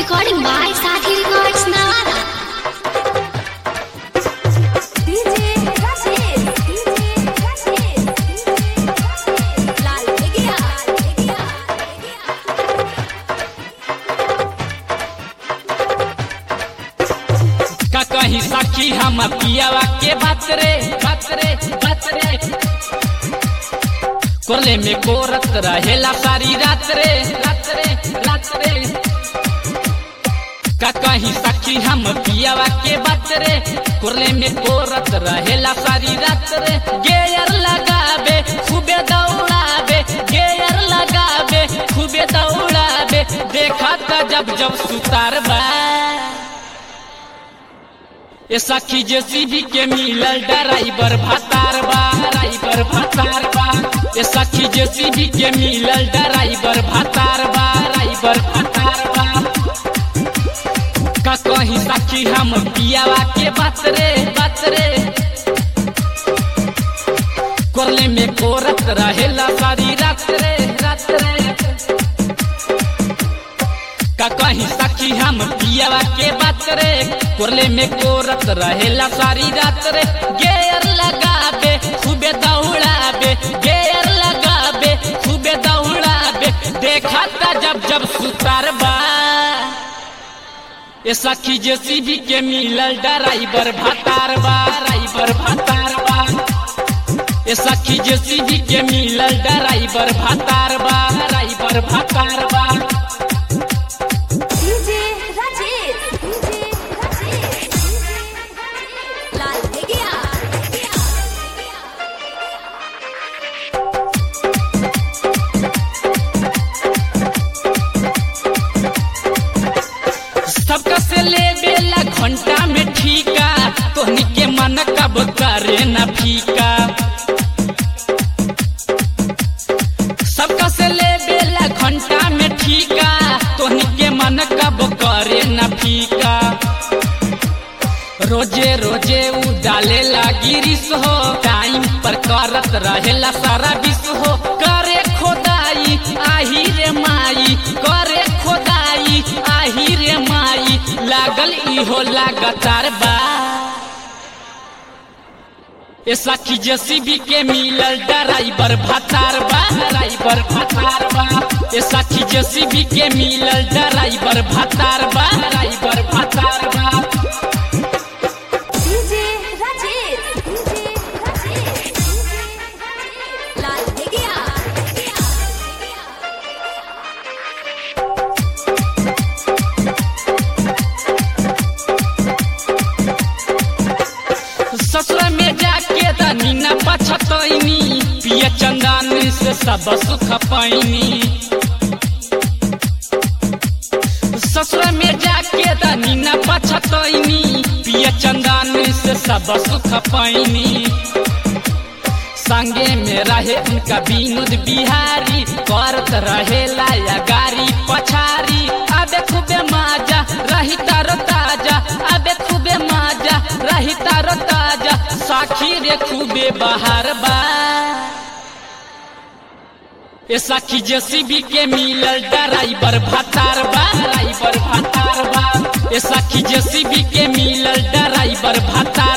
Recording by Sathi Records Navara. DJ Rashid, DJ Rashid, Lal Begia, Begia, का कहीं सखी हम पियावा के बात रे बात रे बात रे कोले में कोरत रहेला सारी रात रे रात रे रात रे का कहीं सखी हम पियावा के बात रे कोले में कोरत रहेला सारी रात रे गेयर लगाबे खूबे दौड़ाबे गेयर लगाबे खूबे दौड़ाबे देखा था जब जब सुतार बा ए सखी जेसीबी के मिलल ड्राइवर भतार बा ड्राइवर भतार बा ए सखी जेसीबी के मिलल ड्राइवर भतार बा ड्राइवर भतार बा का कहीं सखी हम पियावा के बात रे बात रे कोरले में कोरत रहेला सारी रात रे रात रे का कहीं सखी हम पियावा के बात रे कोरले में कोरत रहेला सारी रात रे गेयर लगाबे खूबे दौड़ाबे गेयर लगाबे खूबे दौड़ाबे देखा था जब जब सुतार बा ए सखी जेसीबी के मिलल ड्राइवर भतार बा ड्राइवर भतार बा ए सखी जेसीबी के मिलल ड्राइवर भतार बा ड्राइवर भतार बा DJ Rashid, DJ Rashid, Lal Begia, Begia, सबका से ले बेला घंटा में ठीका तोहनी के मन कब करे न फीका सबका से ले बेला घंटा में ठीका तोहनी के मन कब करे न फीका रोजे रोजे उ डाले लागी रिस हो टाइम पर करत रहेला सारा विष हो करे खोदाई आही रे माई करे खोदाई आही रे माई लागल इहो लगातार बा ए सखी जेसीबी के मिलल ड्राइवर भतार बा ड्राइवर भतार बा ए सखी जेसीबी के मिलल ड्राइवर भतार बा ड्राइवर भतार बा DJ Rashid, DJ Rashid, Lal Begia, Begia, ससुर में जाके तनी न पछतैनी पिय चंदन से सब सुख पैनी ससुर में जाके तनी न पछतैनी पिय चंदन से सब सुख पैनी संगे में रहे उनका विनोद बिहारी करत रहे लाया गारी पछारी अबे खूबे माजा रही तारो ताजा अबे खूबे माजा रही तारो ताजा साखी रे खूबे बाहर बा ए सखी जेसीबी के मिलल ड्राइवर भतार बा ड्राइवर भतार बा ए सखी जेसीबी के मिलल ड्राइवर भतार